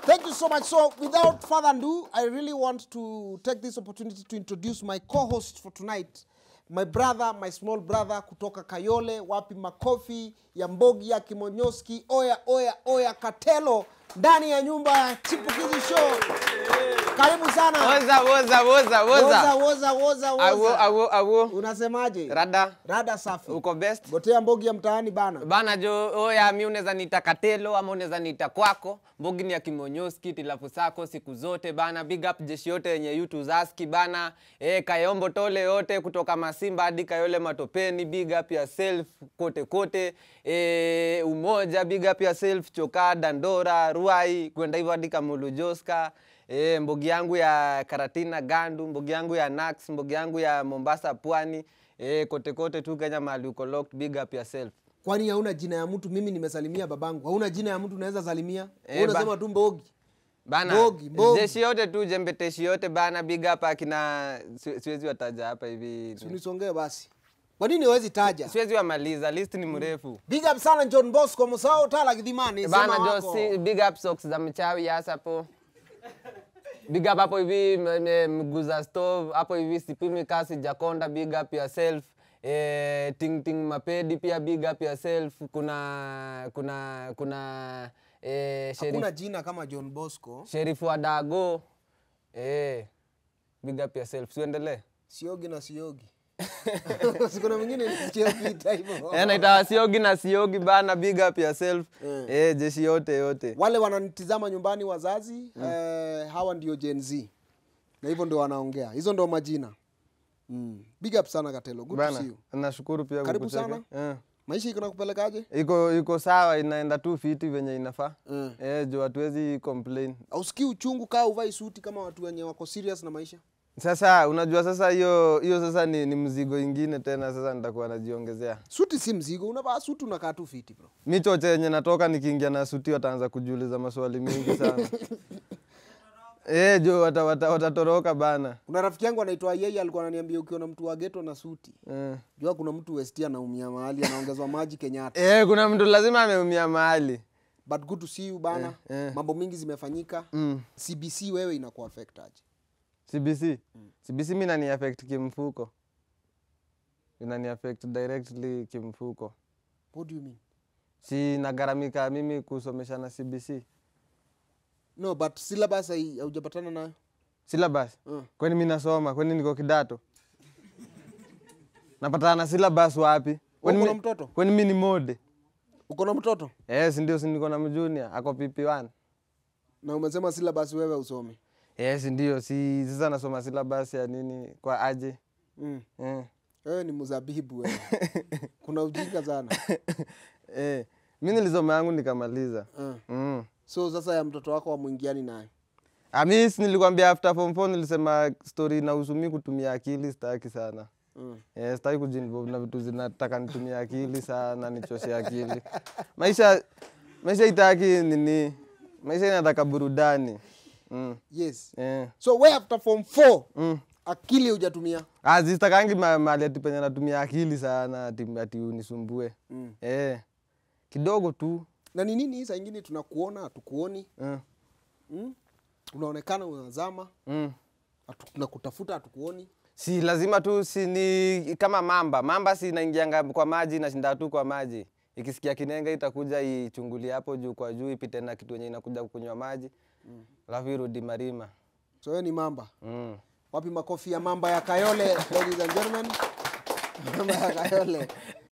Thank you so much. So, without further ado, I really want to take this opportunity to introduce my co-host for tonight, my brother, my small brother kutoka Kayole, wapi makofi ya Mbogi ya Kimonyoski, oya oya oya Katelo ndani ya nyumba ya Chipukizi Show. Karibu sana. Woza, woza, woza, Woza woza. woza woza Awo, woza. awo, awo. Unasemaje? Rada, Rada safi. uko best? Gotea Mbogi ya mtaani bana. Bana jo, oya mi unaweza niita Katelo ama unaweza niita kwako. Mbogi ni ya Kimonyoski, tilafu sako siku zote bana. Big up jeshi yote yenye yutu zaski bana. Eh, Kayombo tole yote kutoka Masimba hadi Kayole Matopeni. Big up yourself kote kote. Eh, Umoja, big up yourself Choka, Dandora, Ruai, kwenda hivyo hadi Kamulu Joska. E, mbogi yangu ya Karatina Gandu, mbogi yangu ya Nax, mbogi yangu ya Mombasa Pwani, e, kote kote tu Kenya mahali uko locked, big up yourself. Kwani hauna jina ya mtu? Mimi nimesalimia babangu. Hauna jina ya mtu unaweza salimia? Wewe Eh, ba- unasema tu Mbogi. Bana, Mbogi, Mbogi. jeshi yote tu jembeteshi yote bana, big up akina si- siwezi wataja hapa hivi. Unisongee basi. Kwa nini hawezi taja? Siwezi wamaliza, list ni mrefu. Big up sana John Bosco Musao Tala Kidhimani. Bana Sema jo, wako. si, big up socks za mchawi hasa hapo. Big up hapo hivi m- m- mguu za stove hapo hivi sipimi kasi jakonda big up yourself. Eh, ting ting mapedi pia big up yourself. Kuna kuna kuna eh, sheriff Hakuna jina kama John Bosco. sheriff wa Dago. Eh, big up yourself. Siendelee. Siogi na siogi. Sikuna mwingine nisikia ukiita hivyo. Eh, naita siogi na siogi bana big up yourself. Eh. Eh, jeshi yote yote. Wale wananitizama nyumbani wazazi, eh, hawa ndio Gen Z. Na hivyo ndio wanaongea. Hizo ndio majina. Mm. Big up sana Katelo. Good to see Bana, you. nashukuru pia Karibu kukucheka. sana. Eh. Maisha iko nakupelekaje? iko iko sawa inaenda tu fiti venye inafaa Mm. eh, juu hatuwezi complain Ausikii uchungu kaa uvai suti kama watu wenye wako serious na maisha? sasa unajua sasa hiyo hiyo sasa ni, ni mzigo ingine tena sasa nitakuwa najiongezea Suti si mzigo, unavaa suti unakaa tu fiti bro. mi choche yenye natoka nikiingia na suti wataanza kujiuliza maswali mingi sana eh, jo watatoroka wata, watatoroka bana Kuna rafiki yangu anaitwa yeye alikuwa ananiambia ukiona mtu wa ghetto na suti, eh. jua kuna mtu West anaumia mahali anaongezwa maji Kenyatta. Eh, kuna mtu lazima ameumia mahali But good to see you bana. Eh, eh. Mambo mingi zimefanyika. mm. CBC wewe inaku affect aje? CBC CBC mi nani affect kimfuko inani affect directly kimfuko What do you mean? si nagaramika mimi kusomesha na CBC No, but syllabus hai- haujapatana nayo. syllabus Mm. kwani mi nasoma kwani niko kidato napatana na syllabus wapi kwani Uko na mi, mtoto? kwani mi ni mode Uko na mtoto? yes ndio si niko na mjunior ako pp1 Na umesema syllabus wewe usome. yes ndio si sasa nasoma syllabus ya nini kwa aje Mm. eh. Wewe ni mzabibu wewe. Kuna ujinga sana. eh. mi nilisoma yangu nikamaliza Uh. mm. So sasa ya mtoto wako wamwingiani naye. amis nilikwambia after form 4 nilisema story inahusu mi kutumia akili sitaki sana Mm. Eh, sitaki kujinvolve na vitu zinataka nitumie akili sana nichoshe akili maisha maisha itaki nini maisha inataka burudani mm. Yes. eh. So we after form 4 mm. akili hujatumia. Ah, zisitakangi ma- mahali ati penye natumia akili sana ati, ati unisumbue Mm. eh. kidogo tu Na ni nini hii saa ingine tunakuona hatukuoni? eh. Mm? Unaonekana unazama, mm. hatu- tunakutafuta hatukuoni. si lazima tu si ni kama mamba mamba si inaingianga kwa maji inashinda tu kwa maji ikisikia kinenge itakuja ichungulie hapo juu kwa juu ipite na kitu yenye inakuja kunywa maji alafu irudi marima So wewe ni mamba. mm. Wapi makofi ya mamba ya Kayole, ladies and gentlemen? Mamba ya Kayole.